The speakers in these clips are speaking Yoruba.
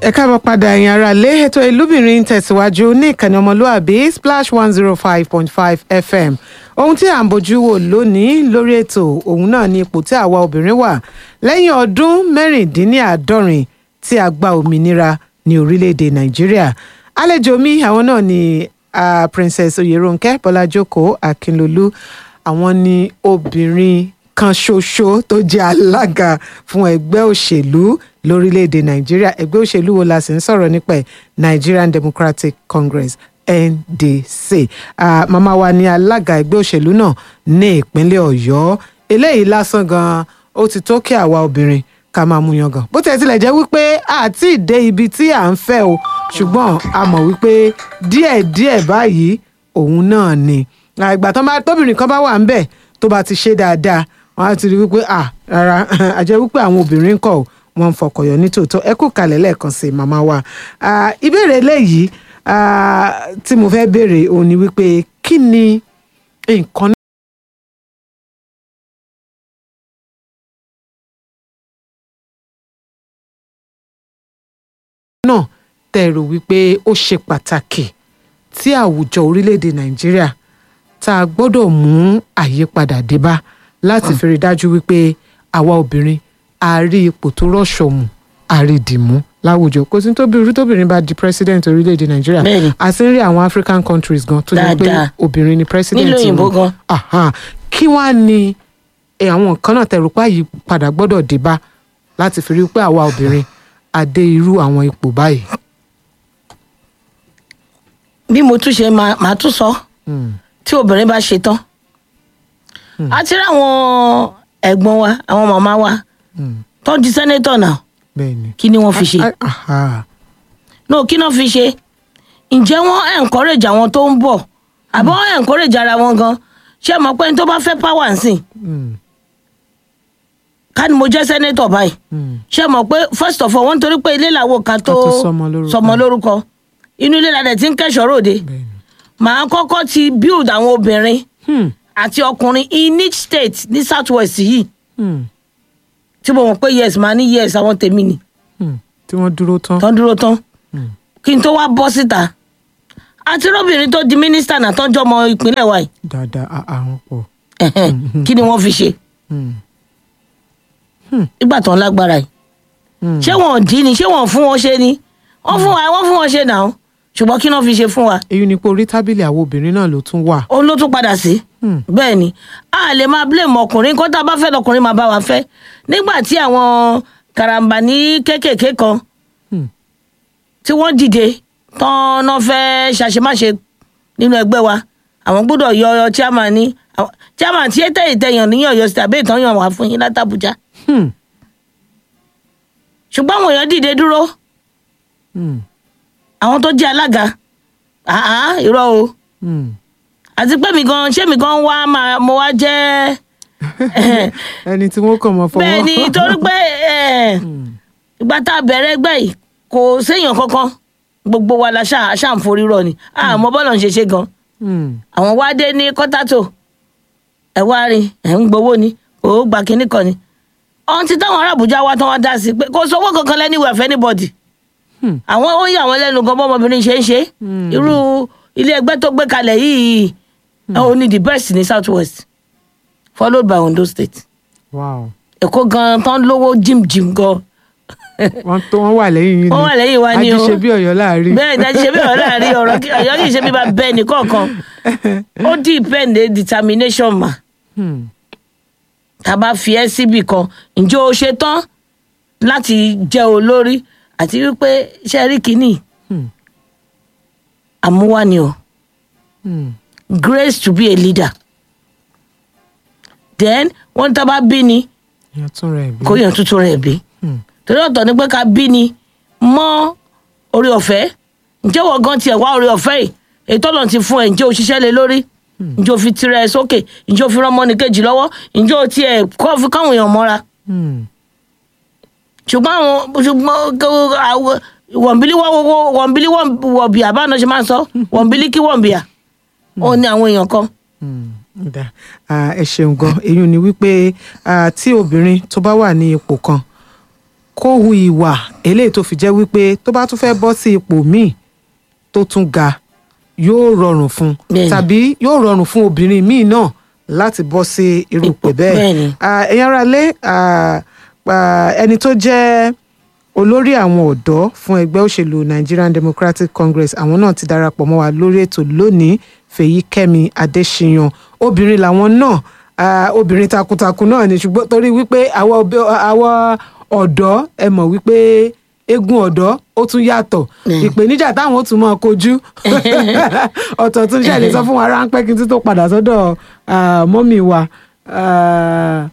ẹ káàbọ̀ padà ẹ̀yin ará lé ètò ìlúbìnrin tẹ̀síwájú ní ìkànnì ọmọlúàbí splash one zero five point five fm ohun tí à ń bójú wò lónìí lórí ètò òun náà ni ipò tí àwa obìnrin wà lẹ́yìn ọdún mẹ́rìndínláàádọ́rin tí a gba òmìnira ní orílẹ̀-èdè nàìjíríà àlejò mi àwọn náà ni uh, princess oyeronke bọ́lájókòó akínlolú àwọn ni obìnrin kan ṣoṣo tó jẹ́ alága fún ẹgbẹ́ òṣèlú lórílẹ̀‐èdè nàìjíríà ẹgbẹ́ òṣèlú wo la sì ń sọ̀rọ̀ nípa ẹ̀ nigerian democratic congress ndc uh, màmá wa ni alága ẹgbẹ́ òṣèlú náà ní ìpínlẹ̀ ọ̀yọ́ eléyìí lásán gan-an ó ti tó kí àwa obìnrin ká máa mú yangàn bó tẹ̀ tilẹ̀ jẹ́ wípé àti ìdé ibi tí à ń fẹ́ o ṣùgbọ́n a mọ̀ wípé díẹ̀díẹ̀ báyìí òun náà ni ìgbà tóbìnrin kan bá wà ń bẹ̀ tó bá ti ṣe dáadáa wọn á ti rí wípé à rárá àjẹ́ wípé àwọn obìnrin kọ̀ wọ́n ń fọkọ̀yọ̀ nítòótọ́ ẹ kú kalẹ̀ lẹ́ẹ̀kan sí màmá wa ìbéèrè eléyìí tí mo fẹ́ béèrè òun ni wípé kí ni nǹkan náà tẹ́ rò wípé ó ṣe pàtàkì tí àwùjọ orílẹ̀-èdè nàìjíríà tá a gbọ́dọ̀ mú àyípadà dé bá láti fi rí dájú wípé àwa obìnrin a rí ipò tó rọ̀ṣọ̀mù a rí dìmú láwùjọ kò sí tóbi orí tóbìnrin bá di president orílẹ̀-èdè nàìjíríà Bẹ́ẹ̀ni. a sì ń rí àwọn african countries gan tó jẹ́ pé Dáadáa. obìnrin ni president Nílùú òyìnbó wọn. gan. Aha. kí wàá ní eh, àwọn nǹkan náà tẹ̀rù pa yìí padà gbọ́dọ̀ dé bá láti fi rí pé àwa obìnrin a dé irú àwọn ipò báyìí. bí mo tún ṣe máa máa tún sọ Hmm. tí obìnrin bá ṣe tán a ti rí àwọn ẹ̀gbọ́n wa àwọn màmá wa Hmm. tó di sẹ́nétọ̀ náà bẹ́ẹ̀ni. kí ni wọ́n fi ṣe Ah, aha. no kí náà fi ṣe ǹjẹ́ wọ́n encourage àwọn tó ń bọ̀ àbí wọ́n encourage ara wọn gan ṣé mọ̀ pé ní tó bá fẹ́ power nsìn Hmm. ká ní mo jẹ́ sẹ́nétọ̀ báyìí Hmm. ṣé mọ̀ pé first of all wọ́n torí pé ilé làwọn kan tó Ká tó sọmọ lórúkọ. sọmọ lórúkọ inú ilé ládẹ̀ tí ń kẹ́sọ̀ ròde bẹ́ẹ̀ni. màá kọ́kọ́ ti build àwọn obìnrin Hmm. àti ọkùnrin in each state ní south west yìí Hmm. tí mo mọ̀ pé yes màá ní yes àwọn tèmi ni Hmm. tí wọ́n dúró tán. tán dúró tán Hmm. kí n tó wá bọ́ síta àti róbìnrin tó di mínísítà náà tọ́jú ọmọ ìpínlẹ̀ wa yìí dáadáa a- àwọn pọ̀. Ẹ̀hẹ́n. kí ni wọ́n fi ṣe Hmm. nígbà tó ń lágbára yìí Hmm. ṣé wọn ò dín ni ṣé wọn ò fún wọn ṣe ni wọ́n fún wa wọ́n fún wọn ṣe náà ṣùgbọ́n kí náà fi ṣe fún wa èyí ni pé orí tábìlì àwọn obìnrin náà ló tún wà. ó ló tún padà sí Hmm. bẹ́ẹ̀ ni a lè máa blame ọkùnrin kó tá a bá fẹ́ lọkùnrin máa bá wa fẹ́ nígbà tí àwọn karambà ní kéékèèké kan Hmm. tí wọ́n dìde tán náà fẹ́ ṣàṣemáṣe nínú ẹgbẹ́ wa àwọn gbọ́dọ̀ yọ ọyọ chairman ní àwọn- chairman tí ètè ìtẹ̀yàn ní ọ̀yọ́ sí àbẹ́ ìtàn yàn wá fún yín látàbújá Hmm. ṣùgbọ́n àwọn èèyàn dìde dúró Hmm. àwọn tó jẹ́ alága àá irọ́ o Hmm. àti pé mi gan ṣé mi gan wá máa mo wá jẹ́ ẹni tí wọ́n kàn mọ́ fọwọ́. bẹ́ẹ̀ ni torí pé eh, ìgbà tá a bẹ̀rẹ̀ ẹgbẹ́ yìí kò séèyàn kankan gbogbo wa la ṣáà ṣáà ń forí rọ ni àmọ́ bọ́lọ̀ ń ṣe ṣe gan Hmm. àwọn wá dé ní kọ́tàtò ẹ̀ wá rí ẹ̀ ń gbowó ni ò gba kínní kan ni ọ̀hún ti táwọn ará Àbújá wá tán wá dá sí pé kò sówó kankan lẹ́niwẹ̀ fẹ́ anybody Hmm. àwọn ó yà wọ́n lẹ́nu gan bọ́mọbìnrin ṣe ń ṣe Hmm. irú ilé ẹgbẹ́ tó gbé kalẹ̀ yìí ó ní the best ní south west followed by Ondo state wow. Èkó gan tán lówó jimjim gan wọ́n tó wọ́n wà lẹ́yìn yín ni. Wọ́n wà lẹ́yìn wa ni o. ajíṣe bí ọ̀yọ́ láàrin. bẹ́ẹ̀ dájú ṣe bí ọ̀rọ̀ láàrin ọ̀rọ̀ kí- ọ̀yọ́ kì í ṣe bí bá bẹ́ẹ̀ ní kọ̀ọ̀kan ó depend on determination mà Hmm. tá a bá fi ẹ́ síbì kan ǹjẹ́ o ṣe tán láti jẹ́ olórí àti wípé ṣe rí kínní Hmm. àmúwá ni o Hmm. grace to be a leader then wọ́n tá a bá bí ni ìyẹn tún rẹ̀ bí. kó yàn tuntun rẹ̀ bí Hmm. torí ọ̀tọ̀ ni pé ká bí ni mọ́ orí ọ̀fẹ́ ǹjẹ́ wọ́n gan tiẹ̀ wá orí ọ̀fẹ́ yìí ètò ọ̀nà ti fún ẹ̀ ǹjẹ́ o ṣiṣẹ́ lé lórí ǹjẹ́ o fi tirẹ̀ ẹ sókè ǹjẹ́ o fi rán ọmọnì kejì lọ́wọ́ ǹjẹ́ o tiẹ̀ kọ́ fi káwọn èèyàn mọ́ra Hmm. ṣùgbọ́n àwọn ṣùgbọ́n kó- àwọn- wọ̀nbílí wọ́- wọ̀nbílí wọ̀- wọ̀bìà báwọn náà ṣe máa ń sọ wọ̀nbílí kí wọ̀nbìà ó ní àwọn èèyàn kan Hmm. Dá. Ah, ẹ ṣeun gan èyí ni wípé ah, tí obìnrin tó bá wà ní ipò kan kó hu ìwà eléyìí tó fi jẹ́ wípé tó bá tún fẹ́ bọ́ sí ipò míì tó tún ga yóò rọrùn fún un Bẹ́ẹ̀ni. tàbí yóò rọrùn fún obìnrin míì náà láti bọ́ sí irú ipò Ipò, bẹ́ẹ̀ bẹ́ẹ̀ni. Ah, ẹ̀yin ará lé ah, ah, ẹni tó jẹ́ olórí àwọn ọ̀dọ́ fún ẹgbẹ́ òṣèlú Nigerian Democratic Congress àwọn náà ti darapọ̀ mọ́ wa lórí ètò lónìí Fèyíkẹ́mi Adéṣiyàn obìnrin làwọn náà ah, obìnrin takuntakun náà ni ṣùgbọ́n torí wípé àwọn obi- àwọn ọ̀dọ́ ẹ mọ̀ wípé eégún ọ̀dọ́ ó tún yàtọ̀ ìpèníjà táwọn ó tún máa kojú ọ̀tọ̀ tún ṣẹlẹ̀ sọ fún wa ráńpẹ́ kí n tún tó padà sọ́dọ̀ ah, mọ́mì wa. Ah,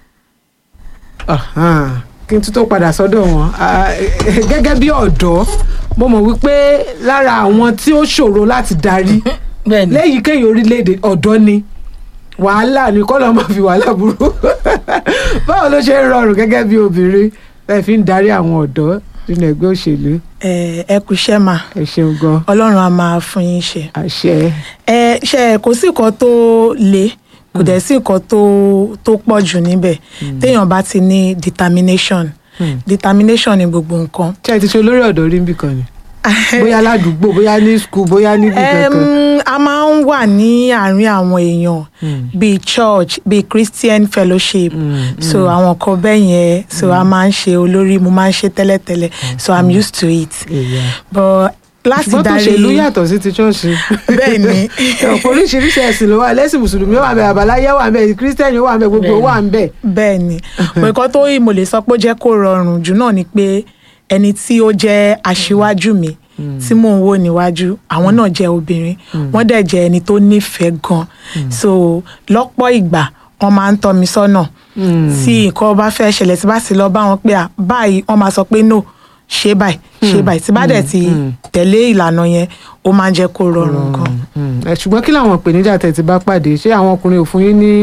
Ahan, kí n tún tó padà sọ́dọ̀ wọn Ah, gẹ́gẹ́ bí ọ̀dọ́ mo mọ̀ wípé lára àwọn tí ó ṣòro láti darí bẹ́ẹ̀ ni lẹ́yìn kéyìn orílẹ̀-èdè ọ̀dọ́ ni wàhálà ni kọ́ ló máa fi wàhálà burú báwo ló ṣe ń rọrùn gẹ́gẹ́ bí obìnrin ẹ fi ń darí àwọn ọ̀dọ́ nínú ẹgbẹ́ òṣèlú ẹ ẹ kú iṣẹ́ mà ẹ ṣeun gan ọlọ́run á máa fún yín ṣe. àṣẹ ẹ ṣe kò sí nǹkan tó le kò dẹ̀ sí nǹkan tó tó pọ̀ jù níbẹ̀ téèyàn bá ti ní determination determination ni gbogbo nǹkan. ṣé ẹ ti ṣe olórí ọ̀dọ́ rí níbì kan ni bóyá ládùúgbò bóyá ní skul bóyá níbi kankan. Em, a máa ń wà ní àárín àwọn èèyàn bíi church bíi christian fellowship so àwọn kan bẹ́ẹ̀ yẹn so a máa ń ṣe olórí mo máa ń ṣe tẹ́lẹ̀tẹ́lẹ̀ so i'm used to it Yeah. but láti ṣùgbọ́n tó darí ṣèlú yàtọ̀ sí ti ṣọ́ọ̀ṣì. bẹ́ẹ̀ ni ọ̀pọ̀ oríṣiríṣi ẹ̀sìn ló wà lẹ́sìn mùsùlùmí wà bẹ́ẹ̀ àbáláyé wà bẹ́ẹ̀ kírísítẹ́nì wà bẹ́ẹ̀ gbogbo wà bẹ́ẹ̀. bẹ́ẹ̀ ni nǹkan tó yìí mo lè sọ pé ó jẹ́ kó rọrùn jù náà ni pé ẹni tí ó jẹ́ aṣíwájú mi tí mò ń wò níwájú àwọn náà jẹ́ obìnrin wọ́n dẹ̀ jẹ́ ẹni tó nífẹ̀ẹ́ gan so lọ́pọ̀ ìgbà wọ́n máa ń tọ́ mi sọ́nà tí nǹkan bá fẹ́ ṣẹlẹ̀ tí bá sì lọ bá wọn pé à báyìí wọ́n máa sọ pé no ṣe báyìí ṣe báyìí tí bá dẹ̀ ti tẹ̀lé ìlànà yẹn ó máa ń jẹ́ kó rọrùn gan. Mm. Ẹ, ṣùgbọ́n kí làwọn ìpèníjà tẹ̀ ti bá pàdé ṣé àwọn ọkùnrin ò fún yín ní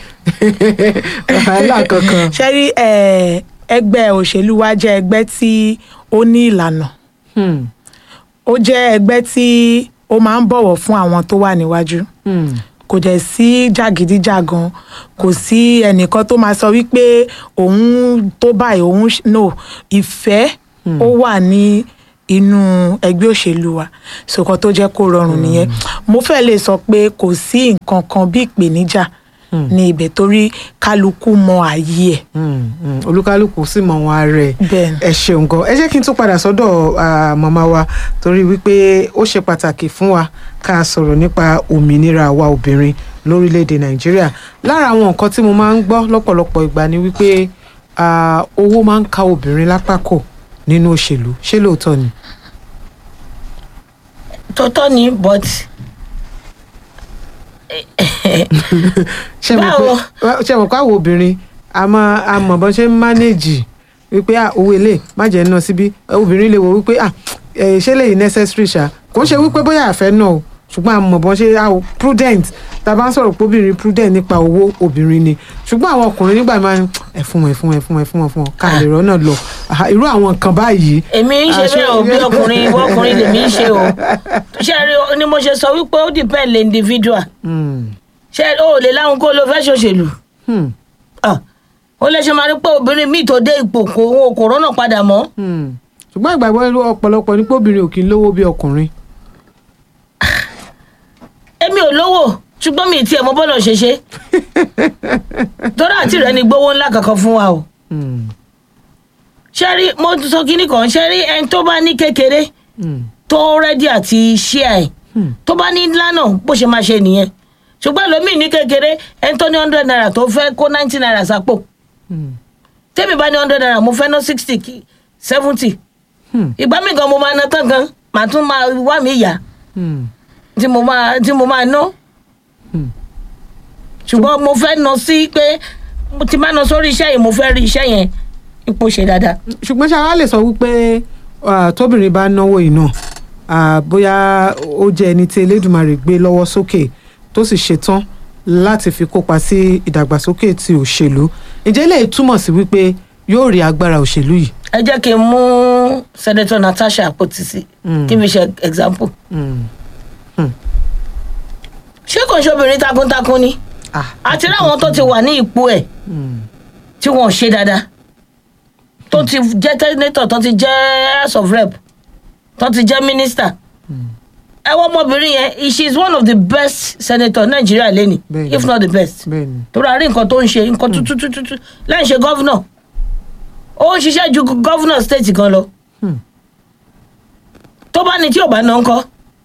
wàhálà kankan. ṣe rí eh, ẹgbẹ́ òṣèlú wa jẹ́ ẹgbẹ́ tí ó ní ìlànà Hmm. ó jẹ́ ẹgbẹ́ tí ó máa ń bọ̀wọ̀ fún àwọn tó wà níwájú Hmm. kò dẹ̀ sí jàgídíjàgan kò sí ẹnìkan tó máa sọ wípé òun tó báyìí òun ṣ- no ìfẹ́ ó wà ní inú ẹgbẹ́ òṣèlú wa sọ̀kan tó jẹ́ kó rọrùn nìyẹn mo fẹ́ lè sọ pé kò sí nǹkan kan bí ìpèníjà ní ibẹ̀ torí kálukú mọ ààyè ẹ̀ Hmm. Hmm. olúkálùkù sì mọ wọn ara ẹ̀. bẹ́ẹ̀ ni. ẹ ṣeun gan ẹ jẹ́ kí n tún padà sọ́dọ̀ ah, màmá wa torí wípé ó ṣe pàtàkì fún wa ká sọ̀rọ̀ nípa òmìnira àwa obìnrin lórílẹ̀‐èdè nàìjíríà lára àwọn nǹkan tí mo máa ń gbọ́ lọ́pọ̀lọpọ̀ ìgbà ni wípé ah, owó máa ń ka obìnrin lápá kò nínú òṣèlú ṣé lóòótọ́ ni. tọ́tọ́ ni but ṣé mo Báwo? pé ṣé mo pé àwọn obìnrin a máa a mọ̀ bọ́n ṣe ń mánéèjì wípé ah, owó ilé má jẹ́ ná síbí obìnrin lè wò wípé ah, eh, ṣé lè necessary ṣá kò ń ṣe wípé bóyá àfẹ́ náà o ṣùgbọ́n a mọ̀ bọ́n ṣe ah, prudent tá a bá ń sọ̀rọ̀ pé obìnrin prudent nípa owó obìnrin ni ṣùgbọ́n àwọn ọkùnrin nígbà máa ń ẹ fún wọn ẹ fún wọn ẹ fún wọn ẹ fún wọn fún wọn ká lè rọ́nà lọ Ah, irú àwọn nǹkan báyìí. èmi ń ṣe Ah, ṣé- bẹ́ẹ̀ o bí ọkùnrin ìwọ ọkùnrin lèmi ń ṣe o ṣe rí o ni mo ṣe sọ wípé ó depend lè individual Hmm. ṣe o ò lè láwọn kó ló fẹ́ ṣòṣèlú Hmm. Ah, ó lè ṣe máa rí pé obìnrin míì tó dé ipò kò òun ò kò rọ́nà padà mọ́ Hmm. ṣùgbọ́n ìgbàgbọ́ irú ọ̀pọ̀lọpọ̀ ní pé obìnrin ò kì í lówó bí ọkùnrin. èmi ò lówó ṣùgbọ́n mi ì tiẹ̀ mọ bọ́lọ̀ ṣe ṣe torí àti rẹ̀ ni gbówó ńlá kankan fún wa o Hmm. ṣe rí mo tún sọ kínní kan ṣe rí ẹni tó bá ní kékeré Hmm. tó rẹ́dí àti ṣíà ẹ̀ Hmm. tó bá ní ńlá náà bó ṣe máa ṣe nìyẹn ṣùgbọ́n lómi ní kékeré ẹni tó ní hundred naira tó fẹ́ kó ninety naira sápò Hmm. tèmi bá ní hundred naira mo fẹ́ ná sixty kí seventy Hmm. ìgbà mi gan mo máa ná tán gan màá tún máa wá mi yá Hmm. tí mo máa tí mo máa ná Hmm. ṣùgbọ́n mo fẹ́ ná sí pé mo ti máa ná sórí iṣẹ́ yìí mo fẹ́ rí iṣẹ́ yẹn ipò ṣe dáadáa ṣùgbọ́n ṣe àwa lè sọ wípé ah, tóbìnrin bá náwó yìí náà ah, bóyá ó jẹ́ ẹni tí elédùnmarè gbé lọ́wọ́ sókè tó sì ṣetán láti fi kópa sí ìdàgbàsókè ti òṣèlú ǹjẹ́ lè túmọ̀ sí wípé yóò rí agbára òṣèlú yìí. ẹ jẹ́ kí n mú senator natasha apotisi Mm. kí n fi ṣe example Hmm. ṣé kò ń ṣe obìnrin takuntakun ni Ah, àti láwọn tó ti wà ní ipò ẹ̀ hmm. tí wọn ò ṣe dáadáa tó ti jẹ́ senator tó ti jẹ́ house of rep tó ti jẹ́ minister ẹ wọ́n ọmọbìnrin yẹn she is one of the best senator Nigeria lẹ́ni Bẹ́ẹ̀ni. if not the best bẹ́ẹ̀ni torí a rí nǹkan tó ń ṣe nǹkan tutututu lẹ́yìn ṣe gọ́vnọ̀ ó ń ṣiṣẹ́ ju gọ́vnọ̀ state gan lọ Hmm. tó bá ní tí ò bá ná ń kọ́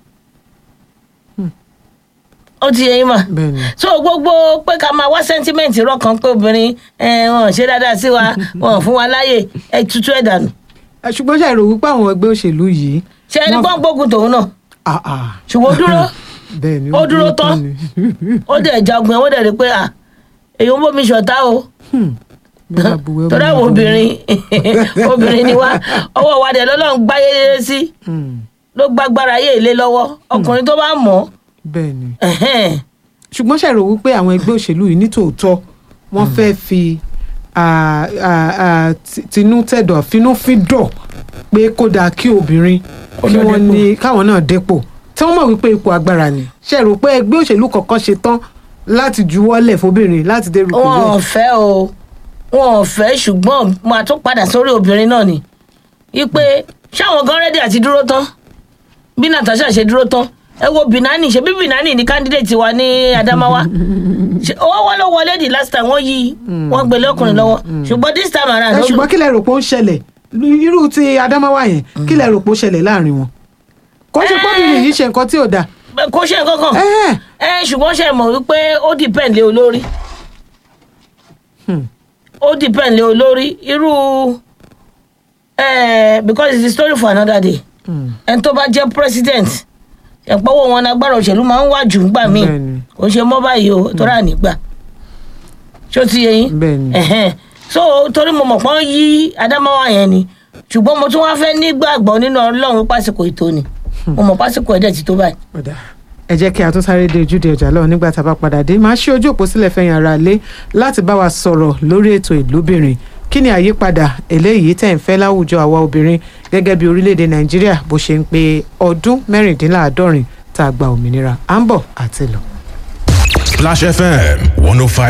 ó ti yẹ yín mà bẹ́ẹ̀ni so gbogbo pé ká máa wá sẹ́ńtímẹ́ǹtì rọ́ọ̀kan pé obìnrin ẹ̀, wọn ò ṣe dáadáa sí wa wọn ò fún wa láàyè ẹ tutù ẹ̀ dànù Ẹ, ṣùgbọ́n ṣàìrò wípé àwọn ẹgbẹ́ òṣèlú yìí ṣe ẹni wọ́n- gbọ́n gbógun tòun náà Ah, ah. ṣùgbọ́n ó dúró bẹ́ẹ̀ni ó dúró tán. ni. ó dẹ̀ jagun ẹ̀ ó dẹ̀ rí pé à èyí ń bómi ṣọ̀tá o Bí wọ́n bá buwọ́ torí lù àwọn ú. obìnrin obìnrin ni wá ọwọ́ wa dẹ̀ lọ́lọ́run gbáyé lé sí Hmm, ló gbágbára yé ilé lọ́wọ́ ọkùnrin tó bá mọ̀ bẹ́ẹ̀ni ọ́ ẹ̀hẹ́n, ṣùgbọ́n ṣàìrò wípé àwọn ẹgbẹ́ òṣèlú yìí nítòótọ́ wọ́n fẹ́ fi ah, ah, ah, ti- tinú tẹ̀dọ̀ fínúfíndọ̀ pé kó dáa kí obìnrin Kó kí lọ wọ́n dépò. ní káwọn náà dépò tí wọ́n mọ̀ wípé ipò agbára ni ṣàìrò pé ẹgbẹ́ òṣèlú kọ̀ọ̀kan ṣe tán láti juwọ́lẹ̀ fóbìnrin láti dé rúkọ wọn ò bẹ́ẹ̀. fẹ́ o wọn ò fẹ́ ṣùgbọ́n máa tún padà sórí obìnrin náà ni wípé ṣáwọn gan rẹ́dí àti dúró tán bí Natasha ṣe dúró tán ẹ wo Binani ṣe bí Binani ní candidate wa ní Adamawa Ṣé- owó wọn ló wọlé di last time wọ́n yí wọ́n gbélé ọkùnrin lọ́wọ́ ṣùgbọ́n this time ẹ around ṣùgbọ́n kí lẹ rò pé ó ń ṣẹlẹ̀ irú ti Adamawa yẹn kí lẹ rò pé ó ṣẹlẹ̀ láàrin wọn kò ṣe pọ́bìnrin yìí ṣe nǹkan tí ò dáa kò ṣe nǹkan kan Ẹ̀hẹ́n. ẹ ṣùgbọ́n ṣe mọ̀ wípé ó depend lé olórí Hmm. ó depend lé olórí irú eh, because it's a story for another day Hmm. ẹni tó bá jẹ́ president ẹ̀pọ̀wọ́ wọn agbára òṣèlú máa ń wà jù ńgbà míì Bẹ́ẹ̀ni. kò ṣe mọ́ báyìí o torí ànígbà ṣó ti yẹ yín Bẹ́ẹ̀ni. Ẹ̀hẹ́n. so torí mo mọ̀ pọ́n yí Adamawa yẹn ni ṣùgbọ́n mo tún wá fẹ́ nígbàgbọ́ nínú Ọlọ́run pásìkò ètò ni mo mọ̀ pásìkò ẹ̀dẹ̀ ti tó báyìí. Ọ̀dà. ẹ jẹ́ kí a tún sáré dé ojúde ọjà lọ́wọ́ nígbà tá a bá padà dé máa ṣí ojú òpó sílẹ̀ fẹ́yìn ara lé láti bá wa sọ̀rọ̀ lórí ètò ìlúbìnrin kí ni àyípadà eléyìí tẹ̀ ń fẹ́ láwùjọ àwa obìnrin gẹ́gẹ́ bí orílẹ̀-èdè nàìjíríà bó ṣe ń pe ọdún mẹ́rìndínláàádọ́rin tá a gba òmìnira à ń bọ̀ àti lọ. Splash FM 105.